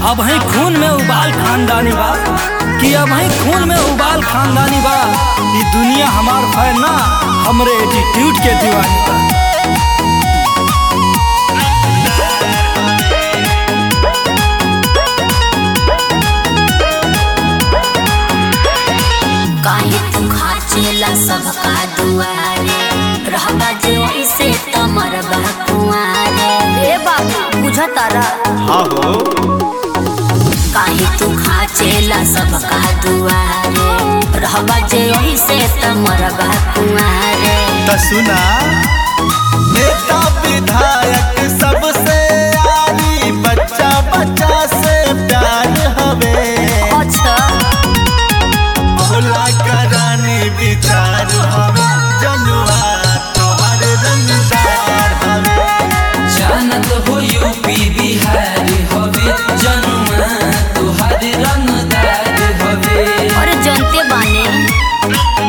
अब ही खून में उबाल खानदानी बा कि अब ही खून में उबाल खानदानी बा ये दुनिया हमार फैन ना हमरे एटीट्यूड के दीवानी बा काहे तू खाचेला सबका दुआरे रहबा जो ऐसे त मरबा कुआरे रे बाबू बुझा तारा हाँ हो काहे तू खाचेला सबका दुआरे रहबा जो ऐसे त मरबा कुआरे त सुना नेता विधायक सबसे आरी बच्चा बच्चा से प्यार हवे अच्छा भोला करानी विचार हवे जनुआ तोहर रंगदार हवे जानत हो यूपी बिहार हवे जनुआ तुहार रंगदार हवे और जनते बाने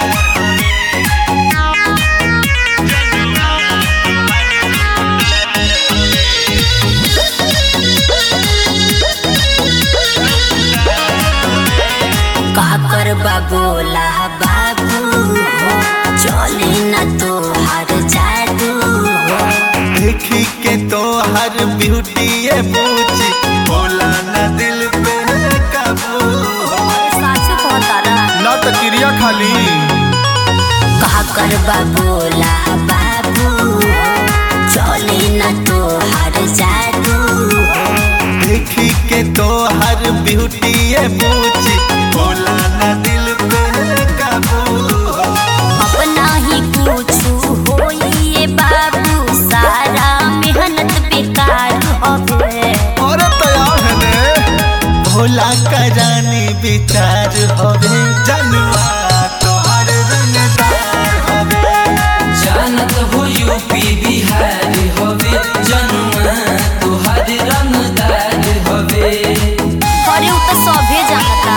का कर बोला बाबू हो चले न तो हर जादू हो देखी के तोहर ब्यूटी ये पूछी भोला न दिल पे काबू सासु कहतारा ना तो क्रिया खाली कहा कर बोला बाबू हो चले न तो हर जादू हो देखी के तोहर ब्यूटी ये पूछी भोला न दिल पे काबू अपना ही कुछ होइए बाबू सारा मेहनत बेकार हवे और तैयार है ने भोला करानी विचार हवे जनवा तोहर रंगदार हवे जानत हो यूपी बिहार हवे जनुआ तुहार रंगदार हवे अरे उ तो सभे जानता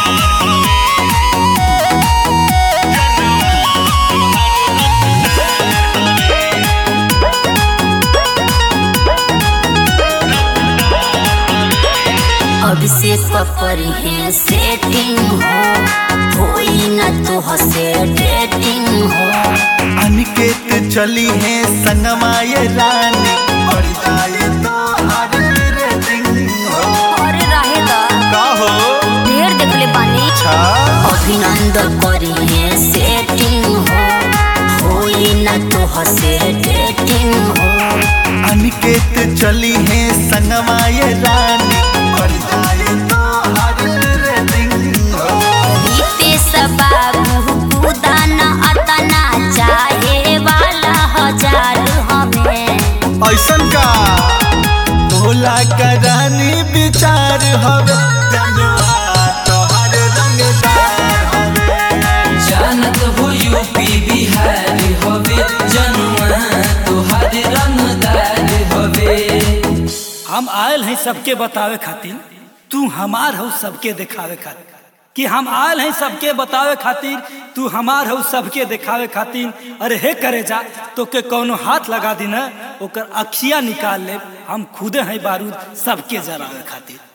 अभिषेक पर है सेटिंग हो होई न तो हसे डेटिंग हो अनिकेत चली है संगमा ये रानी और जाए तो हर रेटिंग हो और रहेगा का हो ढेर देखले बानी अच्छा अभिनंदन करी है सेटिंग हो होई न तो हसे डेटिंग हो अनिकेत चली है संगमा ये रानी और जाए तो हर रेटिंग हो रितेश बाबू कुदान अतना चाहे वाला हजार हमें ऐसन का भोला करानी विचार हवे जनवा तोहर रंगदार हवे जानत हो यूपी बिहार हवे जनुआ तुहार रंगदार हवे हम आयल हैं सबके बतावे खातिर तू हमार हो सबके दिखावे खातिर कि हम आयल हैं सबके बतावे खातिर तू हमार हो सबके दिखावे खातिर अरे हे करे जा तो के कौनो हाथ लगा दी ना ओकर अखिया निकाल ले हम खुदे हैं बारूद सबके जरावे खातिर